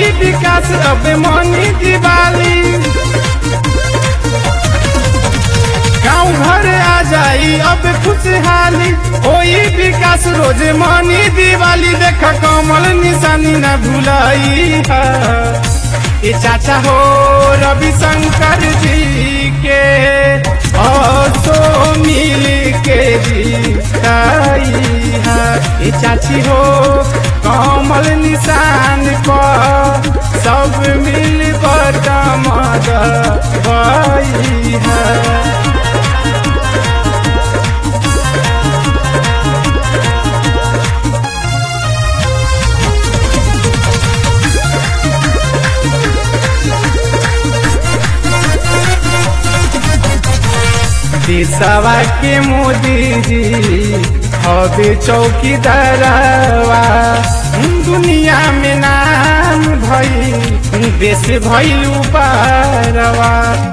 विकास अब मनी दिवाली गाँव घर आ जाई अब खुशहाली होई विकास रोज मनी दिवाली देख कमल निशानी न भुलाई है ये चाचा हो रविशंकर जी के असो मिल के जीताई है ये चाची हो कमल निशान पर सब मिल कर मद गई है देशवा के मोदी जी हवे चौकीदारवा दुनिया में नाम भई देश भइल पारवा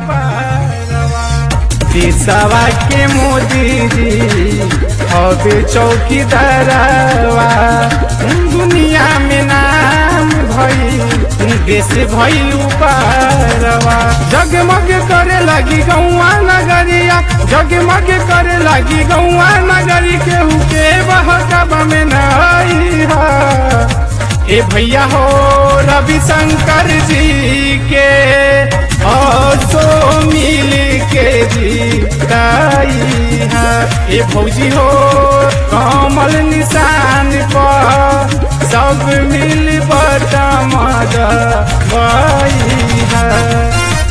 देशवा के मोदी जी हवे चौकीदारवा दुनिया में नाम भई देश भइल पारवा जगमग करे लगी गौआ नगरिया जगमग करे लगी गौआ नगरी केहू के बहकबा में नहीं है ए भैया हो रविशंकर जी के असो मिल के जीताई है ए भौजी हो कमल निशान पर सब मिल बटमद गई है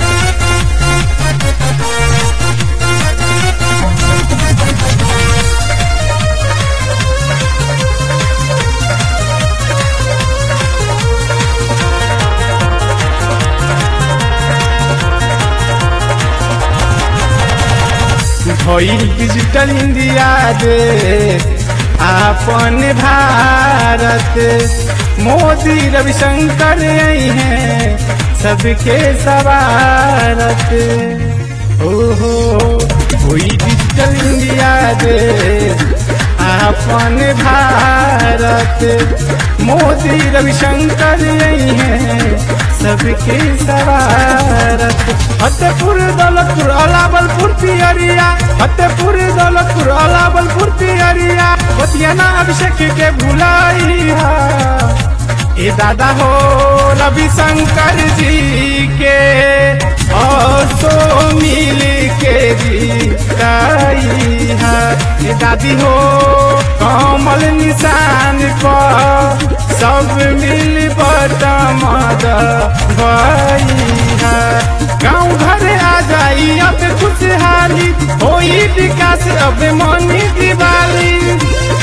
भइल डिजिटल इंडिया दे आपन भारत मोदी रविशंकर आई हैं सबके सवारत ओहो हुई डिजिटल इंडिया दे आपन भारत मोदी रविशंकर आई हैं सबके सवारत फतेहपुर दौलतपुर अलाबलपुर पियरिया फतेहपुर दौलतपुर अलाबलपुर पियरिया बतियाना अभिषेक के भुलाई ए दादा हो रविशंकर जी के असो मिल के जीताई है ए दादी हो कमल निशान पर सब मिल बटमद गई है गाँव घर आ जाई अब खुशहाली होई विकास अब मनी दिवाली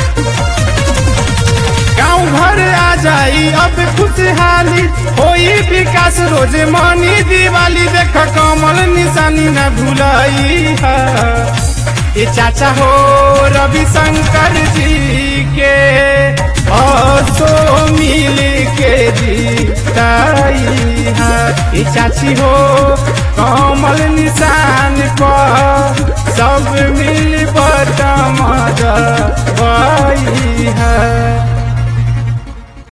गाँव घर आ जाई अब खुशहाली होई विकास रोज मनी दिवाली देख कमल निशानी न भुलाई है ये चाचा हो रविशंकर जी के असो मिल के जीताई है ये चाची हो कमल निशान पर सब